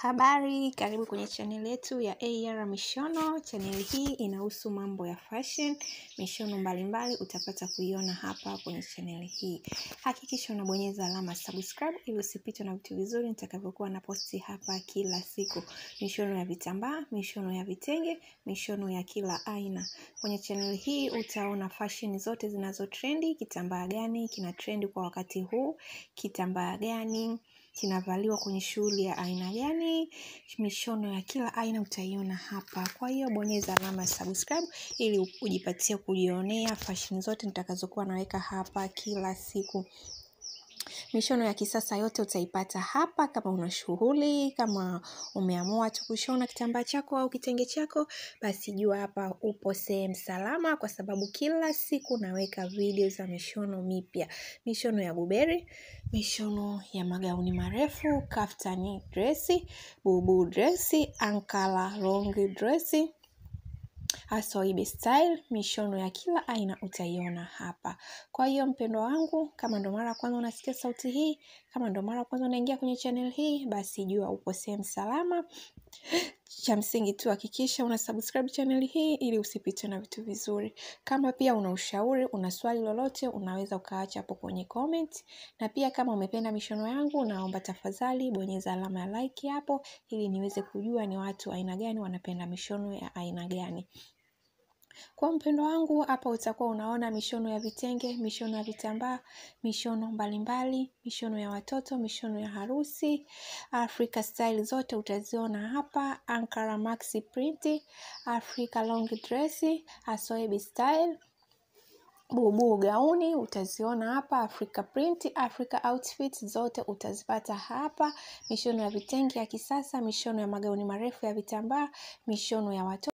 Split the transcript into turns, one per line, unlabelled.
Habari, karibu kwenye channel yetu ya AR Mishono. Channel hii inahusu mambo ya fashion, mishono mbalimbali utapata kuiona hapa kwenye channel hii. Hakikisha unabonyeza alama subscribe ili usipitwe na vitu vizuri nitakavyokuwa na posti hapa kila siku. Mishono ya vitambaa, mishono ya vitenge, mishono ya kila aina. Kwenye channel hii utaona fashion zote zinazo trendi, kitambaa gani kina trendi kwa wakati huu, kitambaa gani kinavaliwa kwenye shughuli ya aina gani, mishono ya kila aina utaiona hapa. Kwa hiyo bonyeza alama ya subscribe ili ujipatie kujionea fashion zote nitakazokuwa naweka hapa kila siku. Mishono ya kisasa yote utaipata hapa. Kama una shughuli, kama umeamua tu kushona kitambaa chako au kitenge chako, basi jua hapa upo sehemu salama, kwa sababu kila siku naweka video za mishono mipya. Mishono ya buberi, mishono ya magauni marefu, kaftani dresi, bubu dresi, ankara long dresi, asoibi style, mishono ya kila aina utaiona hapa. Kwa hiyo mpendwa wangu, kama ndo mara ya kwanza unasikia sauti hii, kama ndo mara ya kwanza unaingia kwenye channel hii, basi jua upo sehemu salama. Cha msingi tu hakikisha una subscribe channel hii ili usipitwe na vitu vizuri. Kama pia una ushauri, una swali lolote, unaweza ukaacha hapo kwenye comment. Na pia kama umependa mishono yangu, naomba tafadhali bonyeza alama ya like hapo ili niweze kujua ni watu aina gani wanapenda mishono ya aina gani. Kwa mpendo wangu hapa utakuwa unaona mishono ya vitenge, mishono ya vitambaa, mishono mbalimbali, mishono ya watoto, mishono ya harusi, Africa style zote utaziona hapa, Ankara maxi print, Africa long dress, Asoebi style, bubu gauni utaziona hapa, Africa print, Africa outfit zote utazipata hapa, mishono ya vitenge ya kisasa, mishono ya magauni marefu ya vitambaa, mishono ya watoto